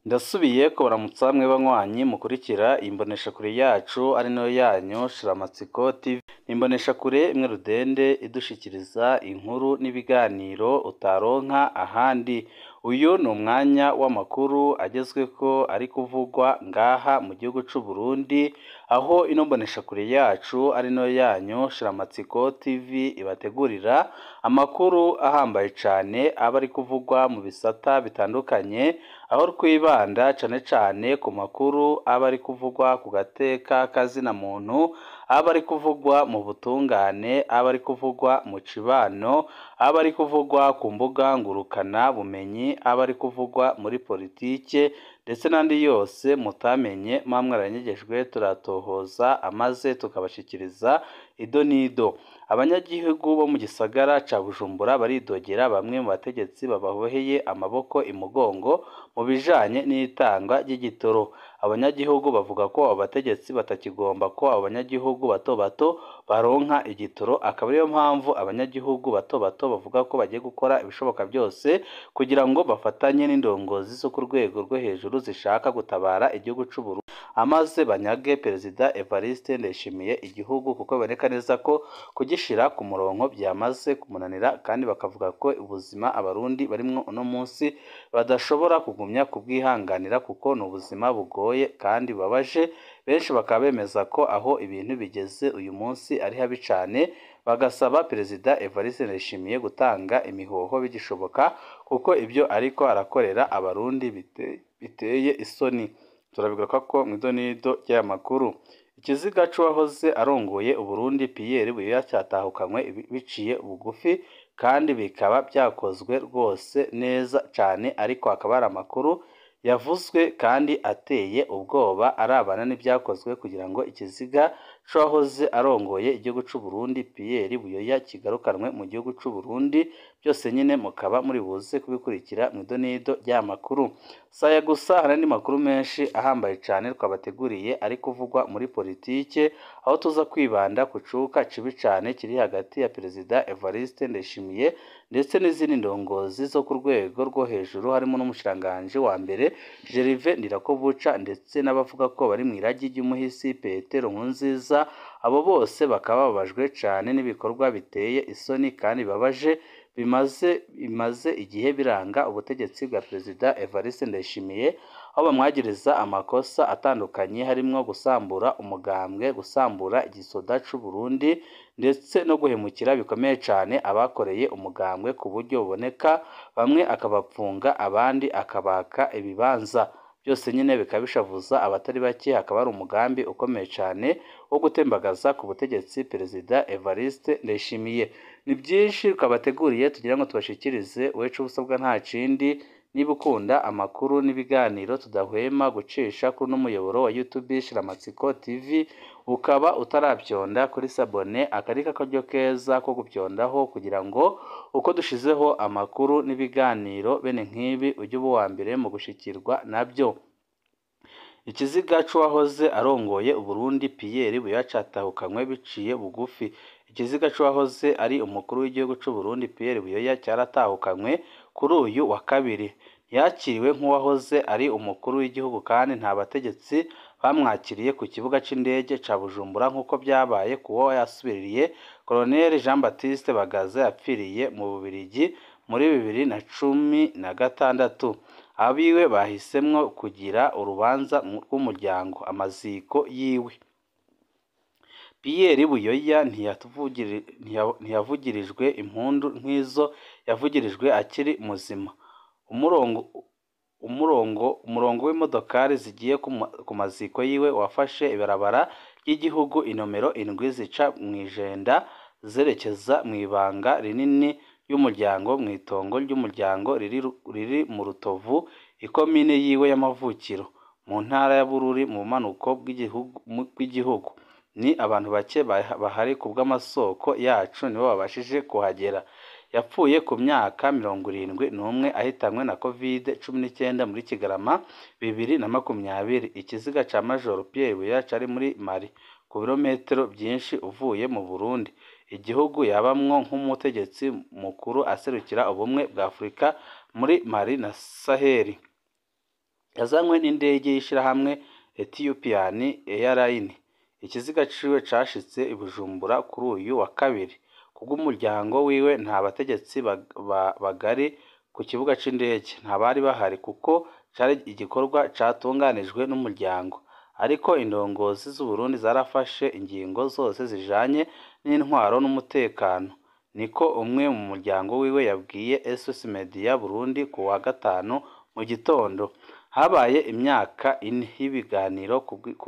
Ndasubiye kubaramutsa mwe banywanyi mukurikira imboneshakure yacu ari nayo yanyu Shiramatsiko TV, ni imboneshakure imwe rudende idushikiriza inkuru n'ibiganiro utaronka ahandi, uyu ni umwanya w'amakuru agezweko ari kuvugwa ngaha mu gihugu c'u Burundi, aho ino mboneshakure yacu ari nayo yanyu Shiramatsiko TV ibategurira amakuru ahambaye cane aba ari kuvugwa mu bisata bitandukanye, aho twibanda cane cane ku makuru aba ari kuvugwa ku gateka k'azina muntu, aba ari kuvugwa mu butungane, aba ari kuvugwa mu cibano, aba ari kuvugwa ku mbuga ngurukana bumenyi, aba ari kuvugwa muri politike ndetse n'andi yose mutamenye muba mwaranyegejwe turatohoza amaze tukabashikiriza ido n'ido. Abanyagihugu bo mu gisagara ca Bujumbura baridogera bamwe mu bategetsi bababoheye amaboko imugongo mu bijanye n'itangwa ry'igitoro. Abanyagihugu bavuga ko abo bategetsi batakigomba ko abo banyagihugu bato bato baronka igitoro, akaba ariyo mpamvu abanyagihugu bato bato bavuga ko bagiye gukora ibishoboka byose kugira ngo bafatanye n'indongozi zo ku rwego rwo hejuru zishaka gutabara igihugu c'u Burundi, amaze banyage Perezida Evariste Ndayishimiye igihugu kuko biboneka neza ko kugishira ku murongo vyamaze kumunanira kandi bakavuga ko ubuzima abarundi barimwo uno munsi badashobora kugumya kubwihanganira kuko ni ubuzima bugoye kandi bubabaje, benshi bakaba bemeza ko aho ibintu bigeze uyu munsi ari habi cane, bagasaba Perezida Evariste Ndayishimiye gutanga imihoho bigishoboka kuko ivyo ariko arakorera abarundi biteye isoni. Turabigaruka ko mw'ido n'ido ry'aya makuru. Ikiziga c'uwahoze arongoye Uburundi Pierre Buyoya catahukanywe biciye bugufi kandi bikaba vyakozwe rwose neza cane ariko hakaba hari amakuru yavuzwe kandi ateye ubwoba arabana n'ivyakozwe kugira ngo ikiziga c'uwahoze arongoye igihugu c'u Burundi Pierre Buyoya kigarukanwe mu gihugu c'u Burundi, byose nyene mukaba muri buze kubikurikira mw'ido n'ido ry'aya makuru. Saya gusa hari andi makuru menshi ahambaye cane twabateguriye ari kuvugwa muri politike, aho tuza kwibanda ku cuka cibi cane kiri hagati ya Perezida Evariste Ndayishimiye ndetse n'izindi ndongozi zo ku rwego rwo hejuru harimo n'umushikiranganji wa mbere Gervais Ndirakobuca ndetse n'abavuga ko bari mw'iragi ry'umuhisi Petero Nkurunziza, abo bose bakaba bababajwe cane n'ibikorwa biteye isoni kandi bibabaje bimaze bimaze igihe biranga ubutegetsi bwa Perezida Evariste Ndayishimiye, aho bamwagiriza amakosa atandukanye harimwo gusambura umugambwe, gusambura igisoda c'u Burundi ndetse no guhemukira bikomeye cane abakoreye umugambwe ku buryo buboneka, bamwe akabapfunga abandi akabaka ibibanza. Byose nyene bikaba bishavuza abatari bake, hakaba hari umugambi ukomeye cane wo gutembagaza ku butegetsi Perezida Evariste Ndayishimiye. Ni vyinshi twabateguriye tugira ngo tubashikirize, wewe ico usabwa nta kindi niba ukunda amakuru n'ibiganiro tudahwema gucisha kuri uno muyoboro wa YouTube Shiramatsiko TV, ukaba utaravyonda kuri sabone aka ari akaryo keza ko gupyondaho kugira ngo uko dushizeho amakuru n'ibiganiro bene nk'ibi ujye uba uwa mbere mu gushikirwa navyo. Ikiziga c'uwahoze arongoye Uburundi Pierre Buyoya catahukanywe biciye bugufi. Ikiziga c'uwahoze ari umukuru w'igihugu c'u Burundi Pierre Buyoya caratahukanywe kuri uyu wa kabiri. Yakiriwe nk'uwahoze ari umukuru w'igihugu kandi nta bategetsi bamwakiriye ku kibuga c'indege ca Bujumbura nk'uko vyabaye kuwo yasubiririye Colonel Jean Baptiste Bagaza yapfiriye mu Bubirigi muri bibiri na cumi na gatandatu. Abiwe bahisemwo kugira urubanza rw'umuryango amaziko yiwe. Pierre Buyoya ntiyavugirijwe impundu nk'izo yavugirijwe akiri muzima. Umurongo umurongo umurongo w'imodokari zigiye ku maziko yiwe wafashe ibarabara ry'igihugu inomero indwi zica mw'ijenda zerekeza mw'ibanga rinini ry'umuryango mw'itongo ry'umuryango riri mu Rutovu, ikomine yiwe y'amavukiro, mu ntara ya Bururi mu bumanuko bw'igihugu. Ni abantu bake bahari kubw'amasoko yacu nibo babashije kuhagera. Yapfuye ku myaka mirongo irindwi n'umwe ahitanywe na Covid cumi n'icyenda muri Kigarama bibiri na makumyabiri. Ikiziga ca Major Pierre Buyoya cari muri Mali, ku birometero vyinshi uvuye mu Burundi, igihugu yabamwo nk'umutegetsi mukuru aserukira ubumwe bwa Afurika muri Mali na Sahel. yazanywe n'indege y'ishirahamwe Ethiopian Airlines ikiziga ciwe cashitse i Bujumbura kuri uyu wa kabiri kubw'umuryango wiwe nta bategetsi bagari ku kibuga c'indege ntabari bahari kuko cari igikorwa catunganijwe n'umuryango ariko indongozi z'Uburundi zarafashe ingingo zose zijanye n'intwaro n'umutekano niko umwe mu muryango wiwe yabwiye SOS Media Burundi ku wa gatanu mu gitondo habaye imyaka ine y'ibiganiro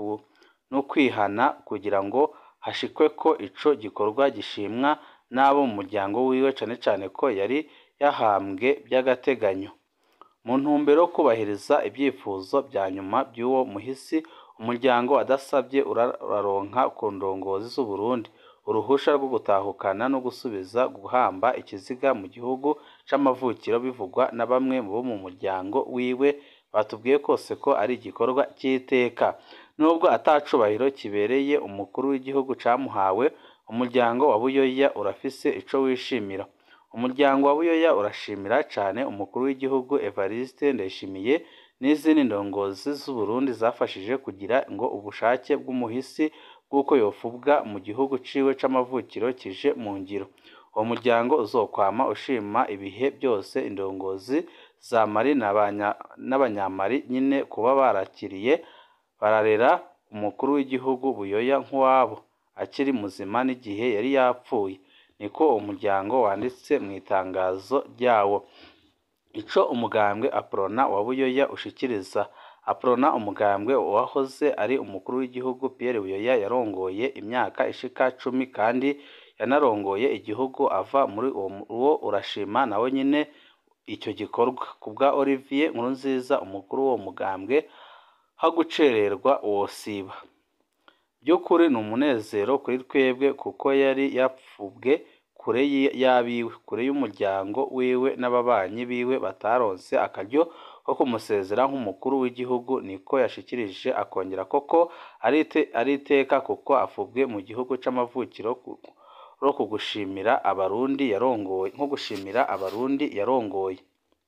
no kwihana kugira ngo hashikwe ko ico gikorwa gishimwa n'abo mu muryango wiwe cane cane ko yari yahambwe by'agateganyo mu ntumbero yo kubahiriza ibyifuzo bya nyuma by'uwo muhisi umuryango adasabye uraronka ku ndongozi z'Uburundi uruhusha rwo gutahukana no gusubiza guhamba ikiziga mu gihugu c'amavukiro bivugwa na bamwe bo mu muryango wiwe batubwiye kose ko ari igikorwa cy'iteka nubwo atacubahiro kibereye umukuru w'igihugu camuhawe umuryango wa Buyoya urafise ico wishimira umuryango wa Buyoya urashimira cane umukuru w'igihugu Evariste Ndayishimiye n'izindi ndongozi z'Uburundi zafashije kugira ngo ubushake bw'umuhisi bw'uko yofubwa mu gihugu ciwe c'amavukiro kije mu ngiro uwo muryango uzokwama ushima ibihe byose indongozi za Mali n'abanyamali nyine kuba barakiriye bararera umukuru w'igihugu Buyoya nk'uwabo akiri muzima n'igihe yari yapfuye niko uwo muryango wanditse mu itangazo ryawo ico umugambwe Aprona wa Buyoya ushikiriza Aprona umugambwe wahoze ari umukuru w'igihugu Pierre Buyoya yarongoye imyaka ishika cumi kandi yanarongoye igihugu ava muri uwo urashima nawe nyine icyo gikorwa kubwa Olivier Nkurunziza umukuru w'uwo mugambwe hagucererwa wosiba by'ukuri ni umunezero kuri twebwe kuko yari yapfubwe kure y'abiwe kure y'umuryango wiwe n'ababanyi biwe bataronse akaryo ko kumusezera nk'umukuru w'igihugu niko yashikirije akongera koko ari iteka kuko afubwe mu gihugu c'amavukiro ro kugushimira abarundi yarongoye nko gushimira abarundi yarongoye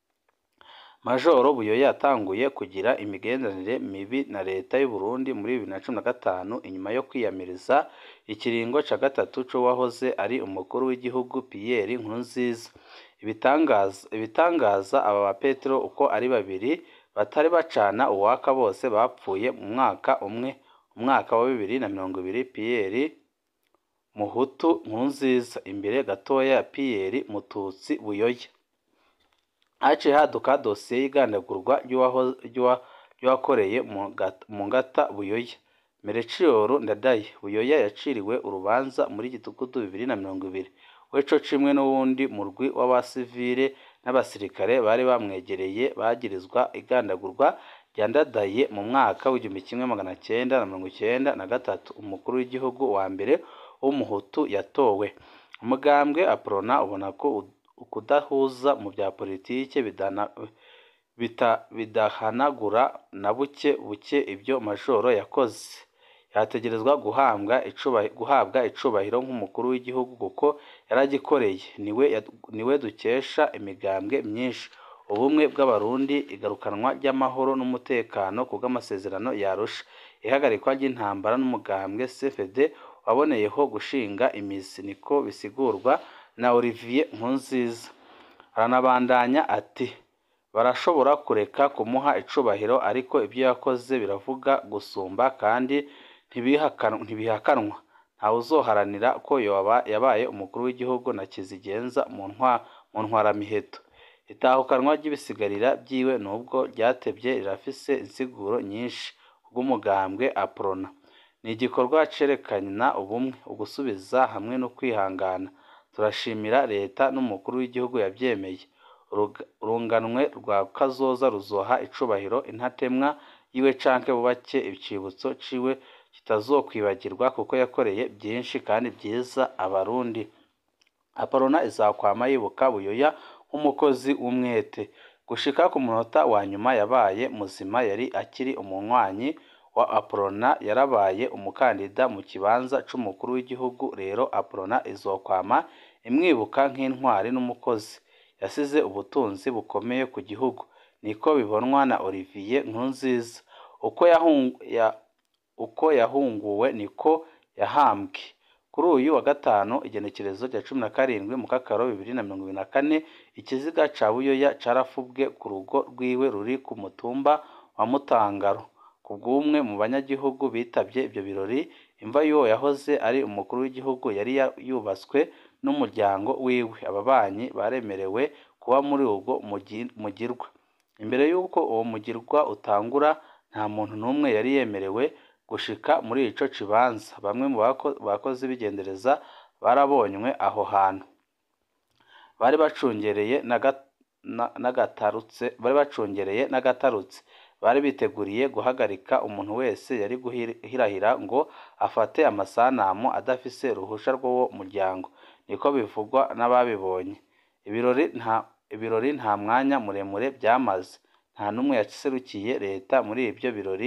Majoro Buyoya yatanguye kugira imigenderanire mibi na leta y'u Burundi muri bibiri na cumi na gatanu inyuma yo kwiyamiriza ikiringo ca gatatu c'uwahoze ari umukuru w'igihugu Pierre Nkurunziza ibitangaza ibitangaza aba ba Petero uko ari babiri batari bacana uwaka bose bapfuye mu mwaka umwe umwaka wa bibiri na mirongo ibiri Pierre Muhutu Nkurunziza imbere gatoya ya Pierre Mututsi Buyoya haciye haduka dosiye y'igandagurwa ry'uwakoreye mu ngata Buyoya Melchior Ndadaye Buyoya yaciriwe urubanza muri gitugudu bibiri na mirongo ibiri weco cimwe n'uwundi murwi w'abasivile n'abasirikare bari bamwegereye bagirizwa igandagurwa rya Ndadaye mu mwaka w'igihumbi kimwe magana cyenda na mirongo icyenda na gatatu umukuru w'igihugu wa mbere w'umuhutu yatowe umugambwe Aprona ubona ko ukudahuza mu bya politike bidahanagura na buke buke ibyo majoro yakoze yategerezwa guhabwa guhabwa icubahiro nk'umukuru w'igihugu kuko yaragikoreye niwe dukesha imigambwe myinshi ubumwe bw'abarundi igarukanwa ry'amahoro n'umutekano ku bw'amasezerano yarusha ihagarikwa ry'intambara n'umugambwe CFD waboneyeho gushinga imizi niko bisigurwa na Olivier Nkurunziza aranabandanya ati barashobora kureka kumuha icubahiro ariko ibyo yakoze biravuga gusumba kandi ntibihakanwa ntawe uzoharanira ko yabaye umukuru w'igihugu na kizigenza mu ntwaramiheto itahukanwa ry'ibisigarira byiwe nubwo ryatebye rirafise insiguro nyinshi bw'umugambwe Aprona ni igikorwa cerekana ubumwe ugusubiza hamwe no kwihangana turashimira leta n'umukuru w'igihugu yabyemeye urunganwe rwa kazoza ruzoha icubahiro intatemwa yiwe canke bubake icibutso ciwe kitazokwibagirwa kuko yakoreye byinshi kandi byiza abarundi Aprona izakwama yibuka Buyoya nk'umukozi w'umwete gushika ku munota wa nyuma yabaye muzima yari akiri umunywanyi wa Aprona yarabaye umukandida mu kibanza c'umukuru w'igihugu rero Aprona izokwama imwibuka nk'intwari n'umukozi yasize ubutunzi bukomeye ku gihugu niko bibonwa na Olivier Nkurunziza uko yahungu, ya, uko yahunguwe niko yahambwe kuri uyu wa gatanu igenekerezo rya cumi na karindwi mu kakaro bibiri na mirongo ibiri na kane ikiziga ca buyoya carafubwe ku rugo rwiwe ruri ku mutumba wa mutangaro ku bw'umwe mu banyagihugu bitabye ibyo birori imva y'uwo yahoze ari umukuru w'igihugu yari yubatswe n'umuryango wiwe ababanyi baremerewe kuba muri ubwo mugirwa imbere y'uko uwo mugirwa utangura nta muntu n'umwe yari yemerewe gushika muri ico kibanza bamwe mu bakozi b'igendereza barabonywe aho hantu bari bacungereye n'agatarutse bari bacungereye n'agatarutse bari biteguriye guhagarika umuntu wese yari guhirahira ngo afate amasanamu adafise uruhusha rw'uwo muryango niko bivugwa n'ababibonye ibirori nta ibirori nta mwanya muremure byamaze nta n'umwe yaserukiye leta muri ibyo birori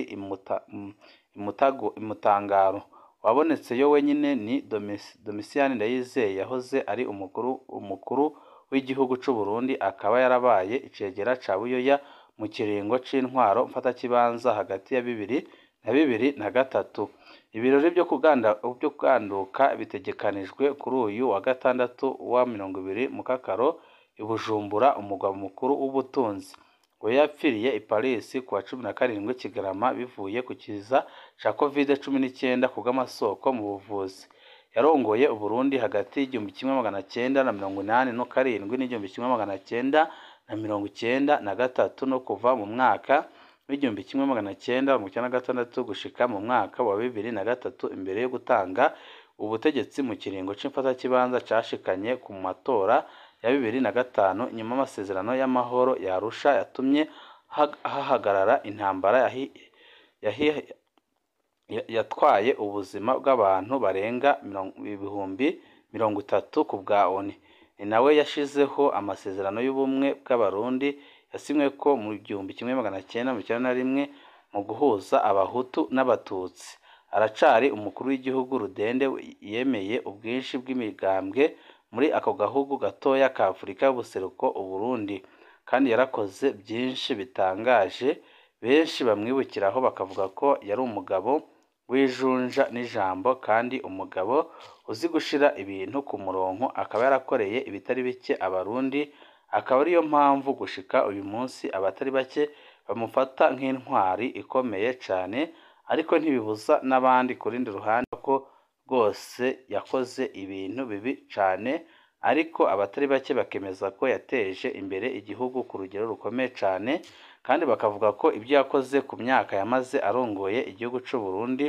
imutangaro wabonetse yo wenyine ni domisiyani ndayizeye yahoze ari umukuru umukuru w'igihugu cy'u Burundi akaba yarabaye icegera ca buyoya mu kiringo c'intwaro mfatakibanza hagati ya bibiri na bibiri na gatatu ibirori byo kuganda byo kuganduka bitegekanijwe kuri uyu wa gatandatu wa mirongo ibiri mu kakaro i Bujumbura umugwa mukuru w'ubutunzi ngo yapfiriye i Paris ku wa cumi na karindwi Kigarama bivuye ku kiza ca covid cumi n'icyenda ku bw'amasoko mu buvuzi yarongoye Uburundi hagati y'igihumbi kimwe magana cyenda na mirongo inani no karindwi n'igihumbi kimwe magana cyenda na mirongo icyenda na gatatu no kuva mu mwaka w'igihumbi kimwe magana cyenda mirongo icyenda na gatandatu gushika mu mwaka wa bibiri na gatatu imbere yo gutanga ubutegetsi mu kiringo c'imfatakibanza cashikanye ku matora ya bibiri na gatanu nyuma amasezerano y'amahoro yarusha yatumye hahagarara intambara yatwaye ubuzima bw'abantu barenga ibihumbi mirongo itatu ku bwa ONU ni nawe yashizeho amasezerano y'ubumwe bw'abarundi yasinywe ko mu gihumbi kimwe magana cyenda mirongo icyenda na rimwe mu guhuza abahutu n'abatutsi aracari umukuru w'igihugu rudende yemeye ubwinshi bw'imigambwe muri ako gahugu gatoya ka Afurika y'ubuseruko Uburundi kandi yarakoze byinshi bitangaje benshi bamwibukiraho bakavuga ko yari umugabo w'ijunja n'ijambo kandi umugabo uzi gushira ibintu ku murongo akaba yarakoreye ibitari bike abarundi akaba ariyo mpamvu gushika uyu munsi abatari bake bamufata nk'intwari ikomeye cyane ariko ntibibuza n'abandi ku rundi ruhande ko rwose yakoze ibintu bibi cyane ariko abatari bake bakemeza ko yateje imbere igihugu ku rugero rukomeye cyane kandi bakavuga ko ibyo yakoze ku myaka yamaze arongoye igihugu cy'u Burundi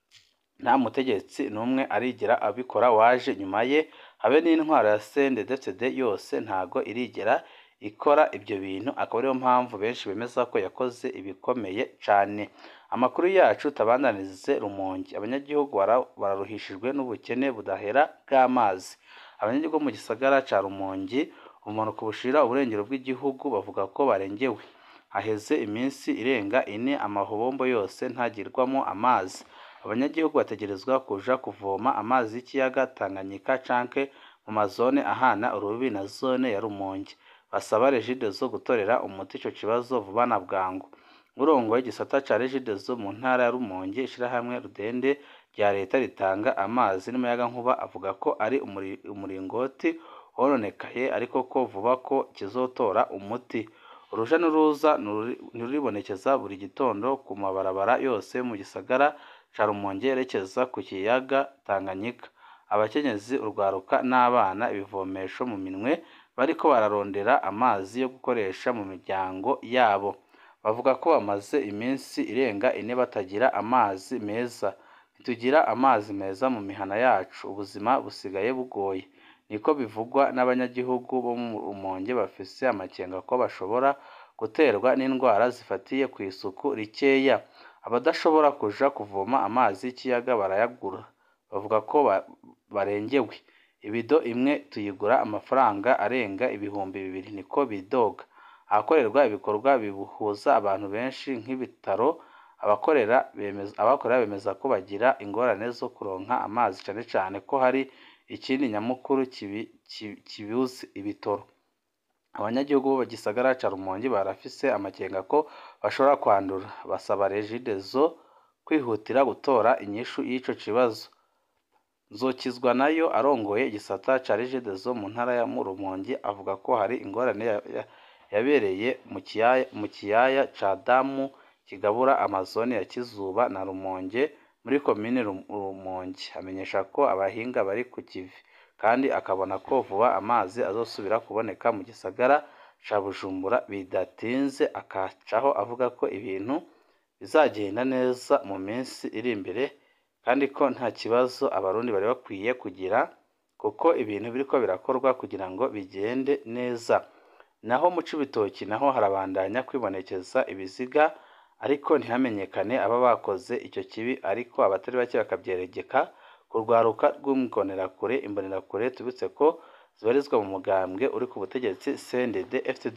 nta mutegetsi n'umwe arigera abikora waje nyuma ye habe n'intwaro ya CNDD-FDD yose ntago irigera ikora ibyo bintu akaba ariyo mpamvu benshi bemeza ko yakoze ibikomeye cyane amakuru yacu tabandanirize rumonge abanyagihugu bararuhishijwe n'ubukene budahera bw'amazi abanyagihugu mu gisagara cya rumonge ubumanuko bushira uburengero bw'igihugu bavuga ko barengewe haheze iminsi irenga ine amahobombo yose ntagirwamo amazi abanyagihugu bategerezwa kuja kuvoma amazi y'ikiyaga Tanganyika canke mu mazone ahana urubibi na zone ya Rumonge basaba Regideso gutorera umuti ico kibazo vuba na bwangu urongoye igisata ca Regideso mu ntara ya Rumonge ishirahamwe Rudende rya leta ritanga amazi n'umuyagankuba avuga ko ari umuringoti wononekaye ariko ko vuba ko kizotora umuti uruja n'uruza ntiruribonekeza buri gitondo ku mabarabara yose mu gisagara ca Rumonge yerekeza ku kiyaga Tanganyika abakenyezi urwaruka n'abana ibivomesho mu minwe bariko bararondera amazi yo gukoresha mu miryango yabo bavuga ko bamaze iminsi irenga ine batagira amazi meza ntitugira amazi meza mu mihana yacu ubuzima busigaye bugoye niko bivugwa n'abanyagihugu bo mu Rumonge bafise amakenga ko bashobora guterwa n'indwara zifatiye ku isuku rikeya abadashobora kuja kuvoma amazi y'ikiyaga barayagura bavuga ko barengewe ibido imwe tuyigura amafaranga arenga ibihumbi bibiri niko bidoga ahakorerwa ibikorwa bihuza abantu benshi nk'ibitaro abakorera bemeza abakorera bemeza ko bagira ingorane zo kuronka amazi cyane cyane ko hari ikindi nyamukuru kibuze ibitoro abanyagihugu bo gisagara ca Rumonge barafise amakenga ko bashobora kwandura basaba Regideso kwihutira gutora inyishu y'ico kibazo Nzokizwa nayo arongoye igisata ca Regideso mu ntara ya Rumonge avuga ko hari ingorane yabereye mu kiyaya ca Damu kigabura amazone ya Kizuba na Rumonge muri komine Rumonge amenyesha ko abahinga bari ku kivi kandi akabona ko vuba amazi azosubira kuboneka mu gisagara ca Bujumbura bidatinze akacaho avuga ko ibintu bizagenda neza mu minsi iri imbere kandi ko nta kibazo abarundi bari bakwiye kugira kuko ibintu biriko birakorwa kugira ngo bigende neza naho mu Cibitoki naho harabandanya kwibonekeza ibiziga ariko ntihamenyekane aba bakoze icyo kibi ariko abatari bake bakavyeregeka ku rwaruka rw'imbonerakure imbonerakure tubitse ko zibarizwa mu mugambwe uri ku butegetsi CNDD FDD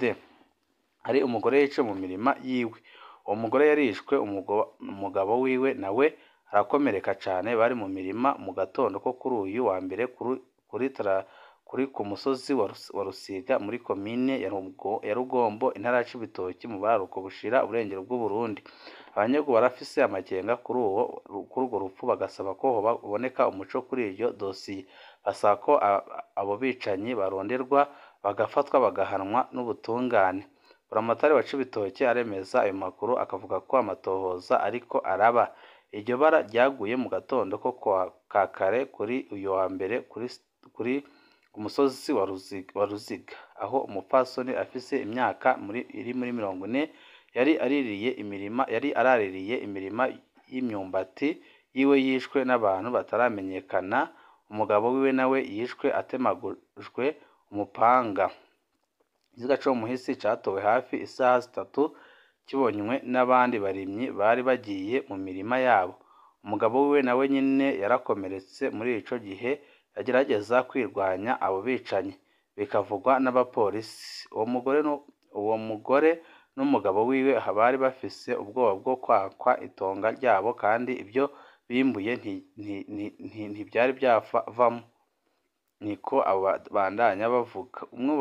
hari umugore yiciwe mu mirima yiwe uwo mugore yarishwe umugabo wiwe nawe arakomereka cane bari mu mirima mu gatondo ko kuri uyu wa mbere kuri kuri ku musozi wa Rusiga muri komine ya Rugombo intara ya Cibitoki mu buraruko bushira uburengero bw'Uburundi abanyagihugu barafise amakenga kuri uwo kuri urwo rupfu bagasaba ko haboneka umuco kuri iryo dosiye basaba ko abo bicanyi baronderwa bagafatwa bagahanwa n'ubutungane buramatari wa Cibitoki aremeza ayo makuru akavuga ko amatohoza ariko araba iryo bara ryaguye mu gatondo ko ka kare kuri uyu wa mbere kuri kuri ku musozi wa Ruziga aho umupfasoni afise imyaka iri muri mirongo ine yari aririye imirima yari araririye imirima y'imyumbati yiwe yishwe n'abantu bataramenyekana umugabo wiwe nawe yishwe atemagujwe umupanga ikiziga co mu muhisi catowe hafi isaha zitatu kibonywe n'abandi barimyi bari bagiye mu mirima yabo umugabo wiwe nawe nyene yarakomeretse muri ico gihe yagerageza kwirwanya abo bicanyi bikavugwa n'abapolisi uwo mugore uwo mugore n'umugabo wiwe bari bafise ubwoba bwo kwakwa itonga ryabo kandi ibyo bimbuye ntibyari byavamo niko bandanya bavuga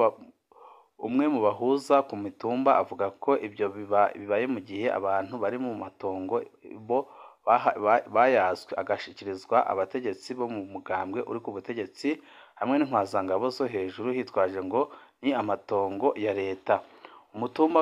umwe mu bahuza ku mitumba avuga ko ibyo bibaye mu gihe abantu bari mu matongo bo bayazwe agashikirizwa abategetsi bo mu mugambwe uri ku butegetsi hamwe n'intwazangabo zo hejuru hitwaje ngo ni amatongo ya leta umutumba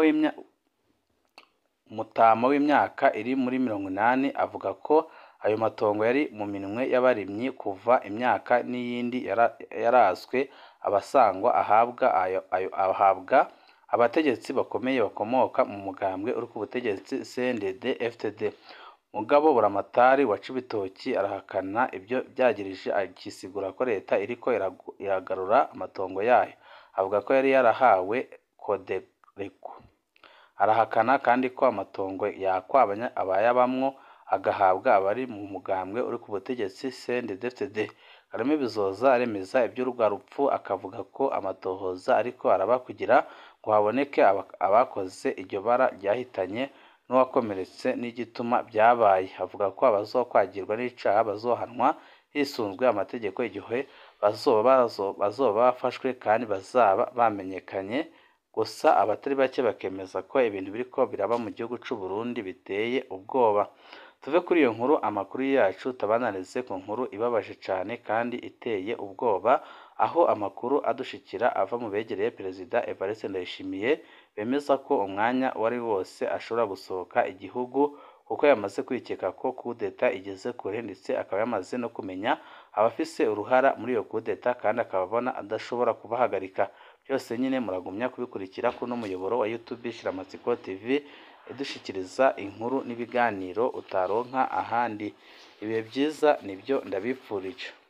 umutama w'imyaka iri muri mirongo inani avuga ko ayo matongo yari mu minwe y'abarimyi kuva imyaka n'iyindi yarazwe abasangwa ahabwa ahabwa abategetsi bakomeye bakomoka mu mugambwe uri ku butegetsi CNDD FDD mugabo buramatari wa Cibitoki arahakana ibyo byagirije akisigura ko leta iriko iragarura amatongo yayo avuga ko yari yarahawe kodereko arahakana kandi ko amatongo yakwa abayabamwo agahabwa abari mu mugambwe uri ku butegetsi CNDD-FDD Kagame Bizoza aremeza iby'urwa rupfu akavuga ko amatohoza ariko araba kugira ngo haboneke abakoze iryo bara ryahitanye n'uwakomeretse n'igituma byabaye avuga ko abazokwagirwa n'icaha bazohanwa hisunzwe amategeko igihe bazoba bazoba bafashwe kandi bazaba bamenyekanye gusa abatari bake bakemeza ko ibintu biriko biraba mu gihugu c'u Burundi biteye ubwoba tuve kuri iyo nkuru amakuru yacu tabanarize ku nkuru ibabaje cane kandi iteye ubwoba aho amakuru adushikira ava mu begereye perezida Evariste Ndayishimiye bemeza ko umwanya wari wose ashobora gusohoka igihugu kuko yamaze kwikeka ko kudeta igeze kure ndetse akaba yamaze no kumenya abafise uruhara muri iyo kudeta kandi akaba abona adashobora kubahagarika byose nyine muragumya kubikurikira kuno muyoboro wa YouTube Shiramatsiko TV idushikiriza inkuru n'ibiganiro utaronka ahandi ibihe byiza nibyo ndabipfurije